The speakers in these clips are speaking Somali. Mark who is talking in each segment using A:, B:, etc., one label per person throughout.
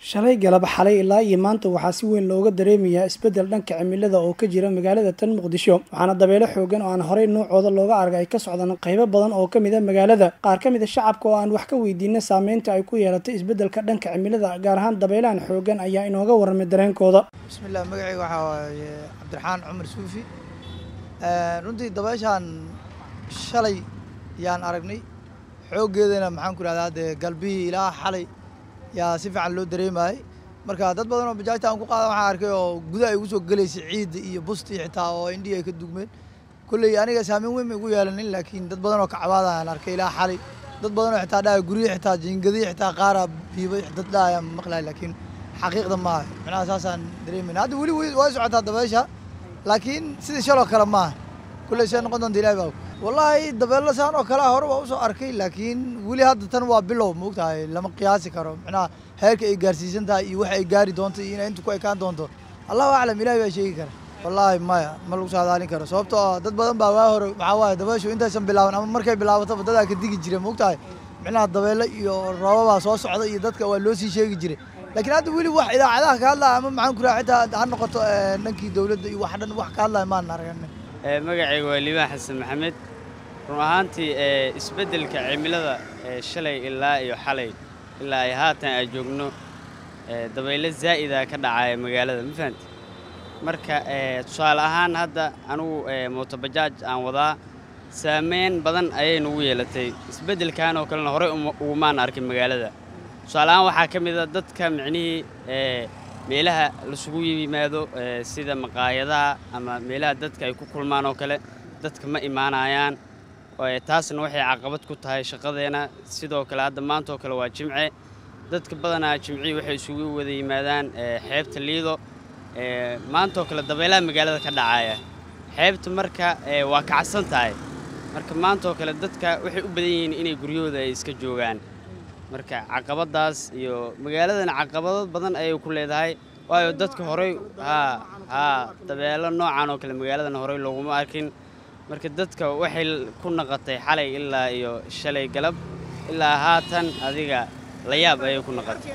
A: shalay galab xalay ilaa iyo maanta waxaa si weyn looga dareemayaa isbeddel dhanka cimilada oo ka jira magaalada tan muqdisho waxaana dabeelo xoogan oo aan horey nuucooda looga argay ay ka socdaan qaybo badan oo ka mid a magaalada qaar ka mid a shacabka oo aan wax ka weydiina saameynta ay ku yeelatay isbeddelka dhanka cimilada gaar ahaan dabeelahan xoogan ayaa inooga warramay dareenkooda
B: bismillah magacayga waxaa waaye cabdiraxmaan cumar suufi runtii dabeeshaan shalay yaan aragnay xooggeedana maxaan ku idhahdaa dee galbihii ilaa xalay yaa si fiican loo dareemayay marka dad badan oo bajaajta aan ku qaada waxaan arkay oo gudaha ay ugu soo gelaysay ciidda iyo bustii xitaa oo indhihii ay ka dugmeen kolley aniga saameyn weyn ma igu yeelanin laakiin dad badan oo kacbaada aan arkay ilaa xalay dad badan oo xitaa dhaaya guryihi xitaa jiingadii xitaa qaara biibay dad dhaaya maqlaay laakiin xaqiiqda maaha macnaha saasaan dareemayna hadda weli way socotaa dabeesha laakiin sidii shaloo kale maaha kulley see noqon doonta ilahi baa wallaahi dabeello saan oo kale hore waa usoo arkay laakiin weli hadda tan waa bilow maogtahay lama qiyaasi karo macnaha heerka ay gaarsiisan tahay iyo waxa ay gaari doonto iyo inay inta ku ekaan doonto allahu aclam ilahi baa sheegi kara wallaahi maya ma lagu saadaalin karo sababtoo ah dad badan baa waa hore waxaa waaye dabeeshu intaysan bilaaban ama markay bilaabataba dadaa ka digi jira maogtahay macnaha dabeello iyo roobabaa soo socda iyo dadka waa loo sii sheegi jiray laakiin hadda weli wax idaacadaha ka hadlaya ama maxaan ku raha xitaa ha noqoto dhankii dowladda iyo wax dhan wax ka hadlaya maan aragna
C: magacayga waa liibaan xasan maxamed run ahaantii isbeddelka cimilada shalay ilaa iyo xalay ilaa ay haatan aan joogno dabaylo zaa'ida ka dhacaya magaalada ma fahamti marka tusaale ahaan hadda anugu mootobajaaj aan wadaa saameyn badan ayay nugu yeelatay isbeddelkan oo kalena horey ugumaan arkin magaalada tusaale ahaan waxaa ka mid a dadka micnihii meelaha lasugu yimaado sida maqaayadaha ama meelaha dadka ay ku kulmaan oo kale dadka ma imaanayaan taasna waxay caqabad ku tahay shaqadeena sidoo kale hadda maanta oo kale waa jimce dadka badanaa jimcihii waxay isugu wada yimaadaan xeebta liido maantaoo kale dabeelaha magaalada ka dhacaya xeebta marka waa kacsan tahay marka maantaoo kale dadka waxay u badan yihiin inay guryahooda ay iska joogaan marka caqabadaas iyo magaaladana caqabado badan ayay ku leedahay waayo dadka horey haa haa dabeelo noocan oo kale magaaladana horey looguma arkin marka dadka waxay ku naqatay xalay ilaa iyo shalay galab ilaa haatan adiga la yaab ayay ku naqatay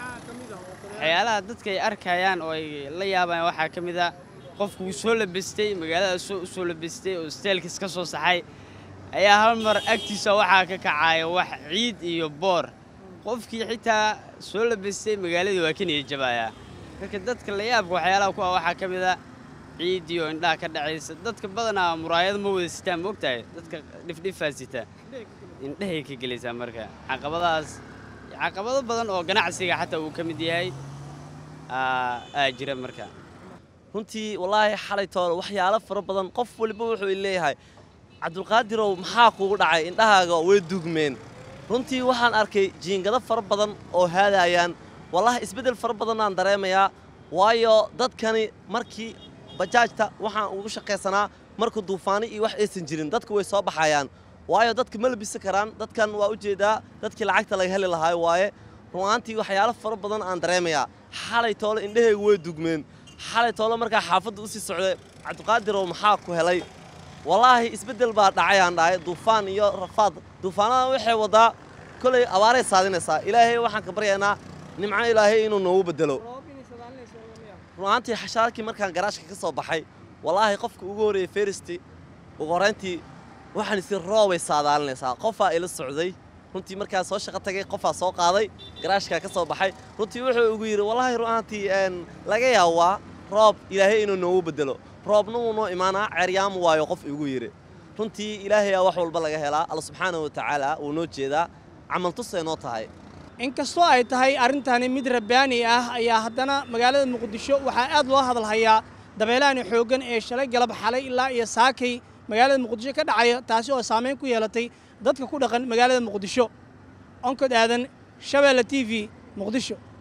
C: waxyaalaha dadka ay arkayaan oo ay la yaabayaan waxaa ka mid a qofku uu soo labistay magaalada u soo labistay oo steelkiis ka soo saxay ayaa hal mar agtiisa waxaa ka kacaya wax ciid iyo boor qofkii xitaa soo labistay magaaladii waa ka niyajabayaa marka dadka la yaabka waxyaalaha ku ah waxaa ka mid a ciidiyo indhaha ka dhacaysa dadka badanaa muraayado ma wada sitaan ma ogtahay dadka dhifdhifaa sita indhahay ka gelaysaa marka caqabadahaas caqabado badan oo ganacsiga xataa uu ka mid yahay aa jira marka
D: runtii wallaahi xalay toole waxyaalo fara badan qof waliba wuxuu leeyahay cabdulqaadirow maxaa kugu dhacay indhahaaga way dugmeen runtii waxaan arkay jiingado fara badan oo haadayaan wallaahi isbeddel fara badan aan dareemayaa waayo dadkani markii bajaajta waxaan ugu shaqaysanaa marka duufaani iyo wax aysan jirin dadku way soo baxayaan waayo dadka ma labisi karaan dadkan waa u jeedaa dadkii lacagta laga heli lahaa waaye runaantii waxyaalo fara badan aan dareemayaa xalay toole indhahaygu way dugmeen xalay toole markaa xaafadda u sii socday cabdiqaadirow maxaa ku helay wallaahi isbeddel baa dhacay aan dhahay duufaan iyo rafaad duufaanada waxay waddaa kolay abaaray saadinaysaa ilaahay waxaan ka baryaynaa nimco ilaahay inuu noogu beddelo runaantii xashaalkii markaan garaashka ka soo baxay wallaahi qofka ugu horreeyey feristii ugu horrayntii waxaan isi roobay saadaalinaysaa qofaa ila socday runtii markaa soo shaqo tagay qofaa soo qaaday garaashkaa ka soo baxay runtii wuxuu ugu yidhi wallaahi runaantii laga yaabaa roob ilaahay inuu noogu beddelo roobna wuu noo imaanaa ceeryaamu waayo qof igu yidhi runtii ilaahayaa wax walba laga helaa alla subxaana wa tacaala wuu noo jeedaa camaltusay noo tahay
A: inkastoo ay tahay arrintani mid rabbaani ah ayaa haddana magaalada muqdisho waxaa aad loo hadalhayaa dabeelahani xooggan ee shalay galab xalay ilaa iyo saakay magaalada muqdisho ka dhacaya taasi oo saamayn ku yeelatay dadka ku dhaqan magaalada muqdisho onkod aadan shabeelle t v muqdisho